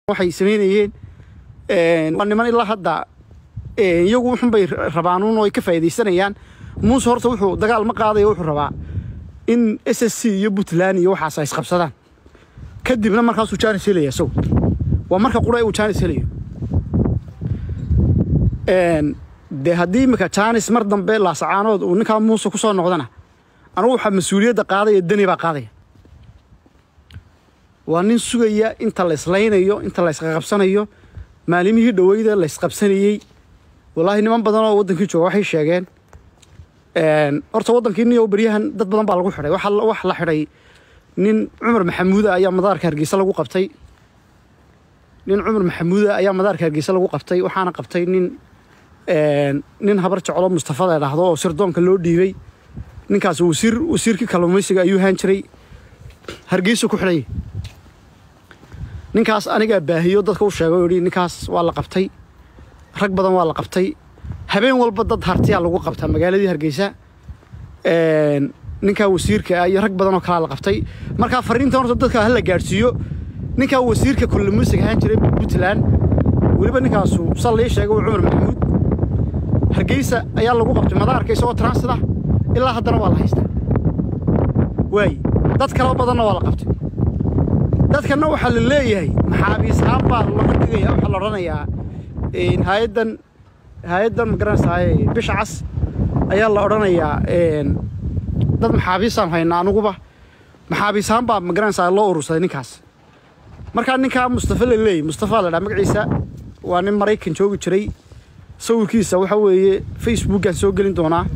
waxay samaynayeen waa niman ilaa hadda iyagu wuxunbay rabaanuun oo ay ka faa'iidaysanayaan muuse horta wuxuu dagaal ma qaadayo wuxuu rabaa in s s c iyo puntland iyo waxaas ay isqabsadaan kadibna markaasuu jaanis helaya isagu waa marka qura uu jaanis helayo dee haddii iminka jaanis mar dambe laasacaanood uu ninkaa muuse ku soo noqdana anugu waxaa mas-uuliyadda qaadaya deni baa qaadaya waa nin sugaya inta la islaynayo inta la isqaqabsanayo maalimihii dhoweyda la isqabsanayey wallaahi niman badan oo waddankii jooga waxay sheegeen horta waddankii niyow beryahan dad badan baa lagu xidhay wax la xidhay nin cumar maxamuuda ayaa madaarka hargeysa lagu qabtay nin cumar maxamuuda ayaa madaarka hargeysa lagu qabtay waxaana qabtay nin nin habar jeclo mustafa la dhahdo oo sirdoonka loo dhiibay ninkaas wasiir wasiirkii kalluumaysiga ayuu haan jiray hargeysa ku xidhay ninkaas anigaa baahiyo dadka u sheegay oo yidhi ninkaas waa la qabtay rag badan waa la qabtay habeen walba dad hartiyaa lagu qabtaa magaaladii hargeysa ninkaa wasiirka ah iyo rag badan oo kalaa la qabtay markaa fariinta horta dadka hala gaadhsiiyo ninkaa wasiirka kalluumaysiga ahaan jiray puntland weliba ninkaasu sal lii sheegay cumar maxamuud hargeysa ayaa lagu qabtay madaarka isagoo transida ilaa haddana waa la haystaa waaye dad kaloo badanna waa la qabtay dadkanna waxaa la leeyahay maxaabiishaan baa laga dhigaya waxaa la odhanayaa hay-addan hay-addan magaranaysaay bisha cas ayaa la odhanayaa dad maxaabiisaan haynaa anuguba maxaabiishaan baa magaranaysaa loo urursaday ninkaas markaa ninkaa mustafa la leeyay mustafa la dhaa magaciisa waa nin maraykan joogi jiray sawirkiisa waxa weeye facebookaan soo gelin doonaa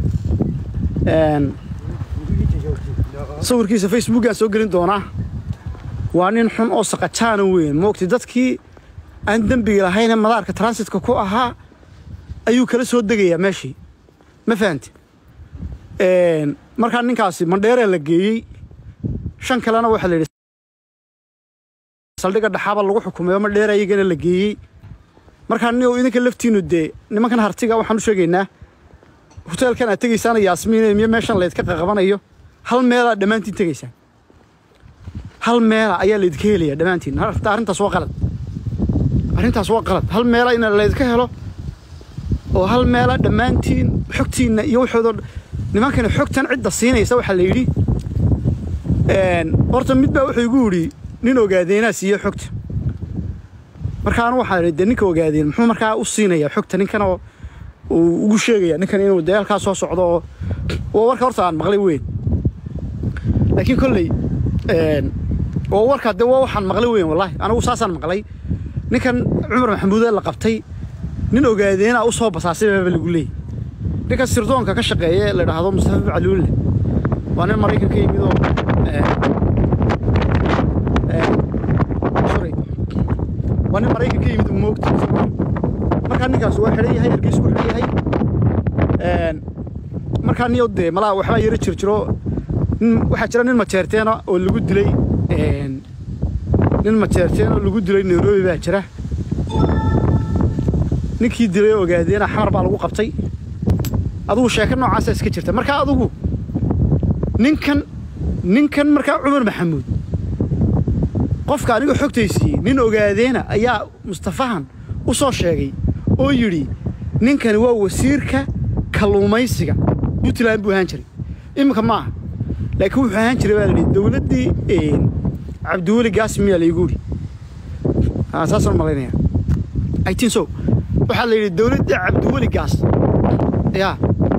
sawirkiisa facebookaan soo gelin doonaa waa nin xun oo saqajaana weyn moogtay dadkii aan dembiga lahaynee madaarka transitka ku ahaa ayuu kala soo degayaa meeshii ma fahamti markaa ninkaasi mandheeraa la geeyey shan kalena waxaa la yidhi saldhigga dhaxaaba lagu xukumayo mandheera iyagana la geeyey markaa ni idinka laftiinu dee nimankan hartiga waxaan u sheegaynaa hoteelkan aad tegaysaana yaasmiine miyo meeshan laydka qaqabanayo hal meelaa dhammaantiin tegaysaan hal meela ayaa laydinka helaya dhammaantiin arrintaas waa qalad arrintaas waa qalad hal meela in laydinka helo oo hal meela dhammaantiin xogtiinna iyo waxoodo nimankani xogtan cidda siinaysa waxaa la yidhi horta mid baa wuxuu igu yidhi nin ogaadeenaa siiye xogta markaanu waxaa idhi dee ninka ogaadeen muxuu markaa u siinayaa xogta ninkan oo uu ugu sheegaya ninkan inuu dee halkaa soo socdo oo waa warka horta aan maqlay weyn laakiin kolley waa warkaa dee waa waxaan maqlay weyn wallaahi anigu saasaan maqlay ninkan cumar maxamuudee la qabtay nin ogaadeenaa u soo basaasay baaba lagu leeyay ninkan sirdoonka ka shaqeeya ee la idhaahdo mustafa bacluulle waa nin maraykan ka yimid oo sorry waa nin maraykan ka yimid moogta markaa ninkaas waa xidhan yahay hargeysa ku xidhan yahay markaa niyo dee malaa waxbaa yaro jir jiro waxaa jira nin majeerteena oo lagu dilay nin majeerteen oo lagu dilay nairobi baa jira ninkii dilay ogaadeena xamar baa lagu qabtay adugu sheeko noocaasa iska jirta markaa adugu ninkan ninkan markaa cumar maxamuud qofka aniga xogtaysiiyey nin ogaadeena ayaa mustafahan u soo sheegay oo yidhi ninkani waa wasiirka kalluumaysiga puntland buu ahaan jiray iminka ma aha laakiin wuxuu ahaan jiray baa la yidhi dowladdii cabdiweli gaas miyaa laygu yidhi saasaan malaynaya itin so waxaa la yidhi dowladdii cabdiweli gaas yaa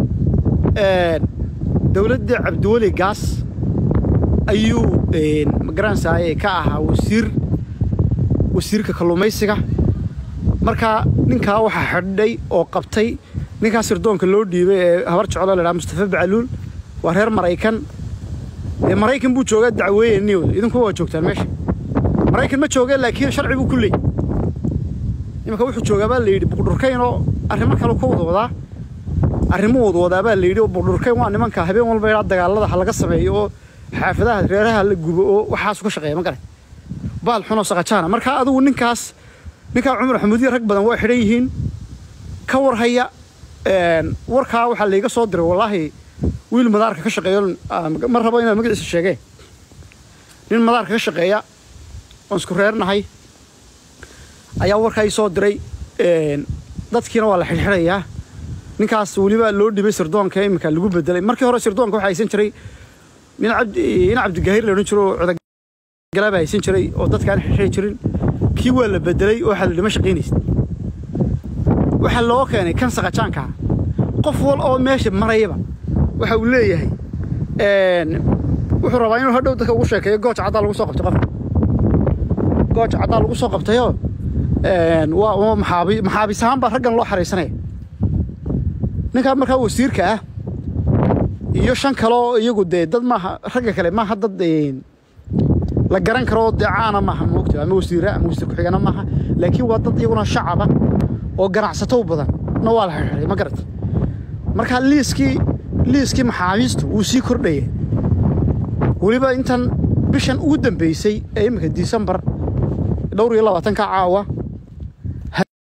dowladdii cabdiweli gaas ayuu magaranaysaay ka ahaa wasiir wasiirka kalluumaysiga markaa ninkaa waxaa xidhay oo qabtay ninkaa sirdoonka loo dhiibay ee habar jeclo la dhaha mustafa bacluul waa reer maraykan dee maraykan buu joogaa dacweeye niw idinku waa joogtaan meesha maraykan ma jooga laakiin sharci buu ku leey imanka wuxuu joogaa baa la yidhi buqdhurkayn oo arrimo kale ku wada wadaa arrimo wada wadaa baa la yidhi oo buqdhurkayn waa nimanka habeen walba idhaa dagaalada ha laga sameeyo oo xaafadaha reeraha la gubo oo waxaasu ka shaqeeya ma garan baal xunoo saqajaana markaa adigu ninkaas ninkaa cumar xamuudiya rag badan waa xidhan yihiin ka warhaya warkaa waxaa layga soo diray wallaahi wiil madaarka ka shaqeeyo ma rabo inaan magaciisa sheegee nin madaarka ka shaqeeya oon isku reernahay ayaa warkaa ii soo diray dadkiina waa la xidhxidhayaa ninkaas weliba loo dhibay sirdoonka iminka lagu bedelay markii hore sirdoonka waxaa haysan jiray nin cabdigaahir la odhan jiro oo cudagalaaba haysan jiray oo dadkaan xidhxidhi jirin kii waa la bedelay oo waxaa la dhima shaqaynaysa waxaa loo keenay kan saqajaanka qof wal oo meesha marayaba waxa uu leeyahay wuxuu rabaa inuu hadhow dadka ugu sheekeeyo gooj caddaa lagu soo qabtay qofka gooj caddaa lagu soo qabtayoo waa maxaabi maxaabis ahaan baa raggan loo xaraysanaya ninkaa markaa wasiirka ah iyo shan kaloo iyagu dee dad maaha ragga kale maaha dad la garan karo dee caana maaha moogta ama wasiira ama wasiir ku-xigana maaha laakiin waa dad iyaguna shacaba oo ganacsato badan na waa la xirxiray ma garata markaa liiskii liiskii maxaabiistu wuu sii kordhaya weliba intan bishan ugu dambaysay ee iminka disembar dhowr iyo labaatanka caawa